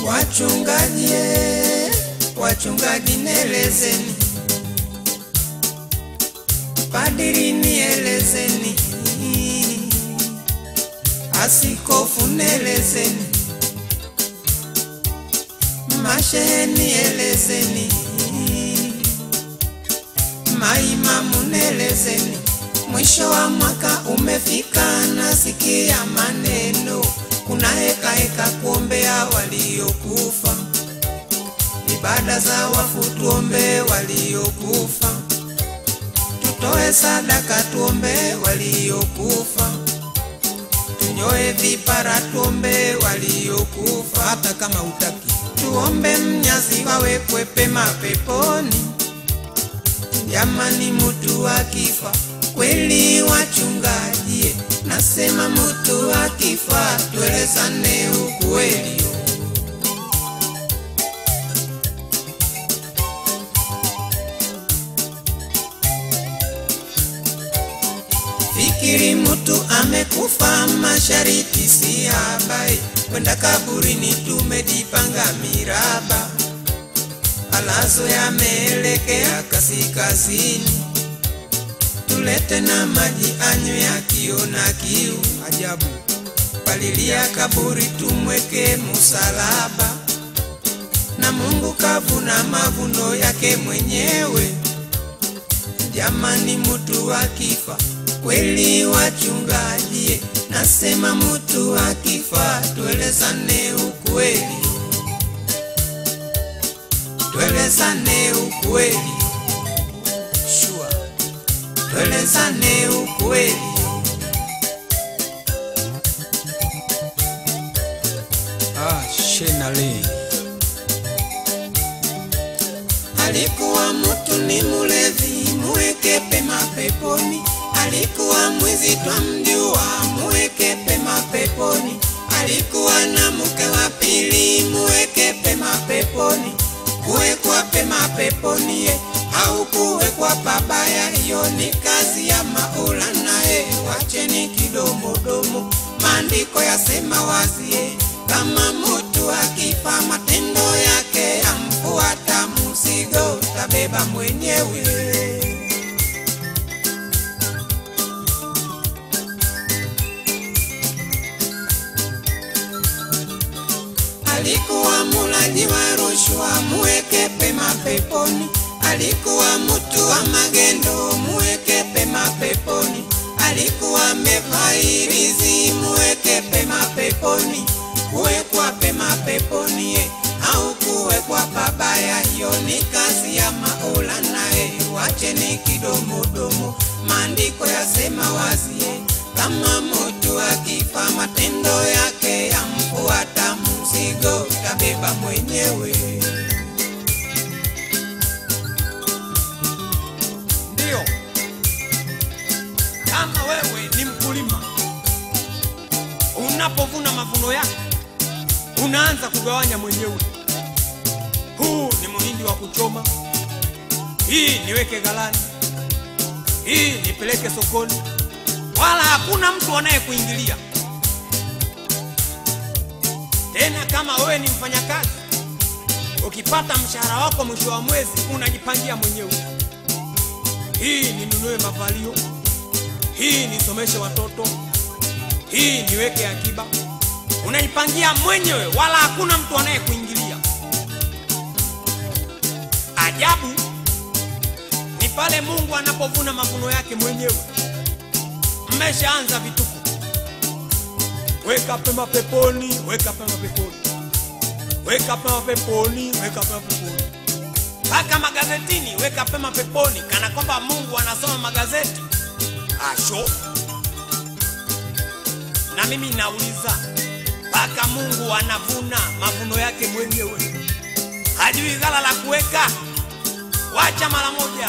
Wachungaji, eh, wachungaji nielezeni, padiri nielezeni, asikofu nielezeni, mashehe nielezeni, maimamu nielezeni. Mwisho wa mwaka umefika, nasikia maneno, kuna heka heka kuombea waliokufa, ibada za wafu tuombe waliokufa, tutoe sadaka tuombe waliokufa, tunyoe vipara tuombe waliokufa, hata kama utaki, tuombe mnyazi wawekwe pema peponi. Jamani, mutu akifa kweli, wachungaji, nasema mutu akifa tuelezane ukweli. Fikiri mutu amekufa, mashariti si habai, kwenda kaburini tumejipanga miraba, alazo yameelekea kaskazini tulete na maji anywe akiona kiu. Ajabu, palilia kaburi tumweke musalaba, na Mungu kavuna mavuno yake mwenyewe. Jamani, mutu akifa kweli, wachungaji, nasema mutu akifa tuelezane ukweli, tuelezane ukweli, sure tuelezane ukweli. Ah, Shenale. Alikuwa mtu ni mulevi, muweke pema peponi. Alikuwa mwizi twamjua, muweke pema peponi. Alikuwa na mke wa pili, muweke pema peponi. Kuwekwa pema peponi ye, au kuwekwa pabaya, hiyo ni kazi ya Maulana ye. Wacheni kidomodomo, maandiko yasema wazi ye, kama mtu akifa matendo yake yamfuata, mzigo tabeba mwenyewe. Alikuwa mulaji wa rushwa, muweke pema peponi. Alikuwa mtu wa magendo, muweke pema peponi. Alikuwa mevairizi, muweke pema peponi. Kuwekwa pema peponi ye, au kuwekwa pabaya, hiyo ni kazi ya Maulana ye. Wacheni kidomodomo, maandiko yasema wazi ye, kama mtu akifa matendo yake yamfuata, mzigo tabeba mwenyewe. Ndiyo, kama wewe ni mkulima, unapovuna mavuno yako unaanza kugawanya mwenyewe. Huu ni muhindi wa kuchoma, hii niweke ghalani, hii nipeleke sokoni, wala hakuna mtu anayekuingilia tena. Kama wewe ni mfanyakazi, ukipata mshahara wako mwisho wa mwezi unajipangia mwenyewe hii ninunue mavalio, hii nisomeshe watoto, hii niweke akiba. Unaipangia mwenyewe, wala hakuna mtu anayekuingilia. Ajabu ni pale Mungu anapovuna mavuno yake mwenyewe. Mmeshaanza vituko, weka pema peponi, weka pema peponi, weka pema peponi, weka pema peponi mpaka magazetini weka pema peponi, kana kwamba Mungu anasoma magazeti. Asho, na mimi nauliza, mpaka Mungu anavuna mavuno yake mwenyewe, hajui ghala la kuweka? Wacha mara moja.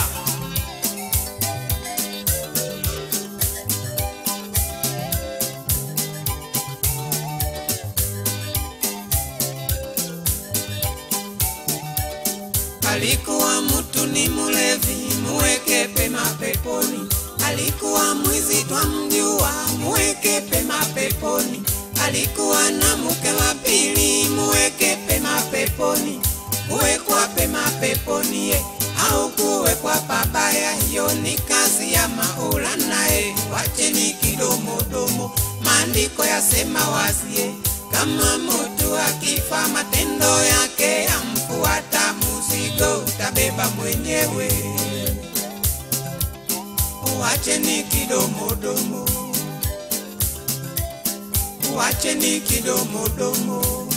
Alikuwa mtu ni mulevi, muweke pema peponi. Alikuwa mwizi twamjua, muweke pema peponi. alikuwa na mke wa pili, muweke pema peponi, kuwekwa pema peponi ye au kuwekwa pabaya, hiyo ni kazi ya Maulana ye, wacheni kidomodomo, maandiko yasema wazie, kama mtu akifa matendo yake yamfuata, mzigo utabeba mwenyewe. Wacheni kidomodomo, wacheni kidomodomo.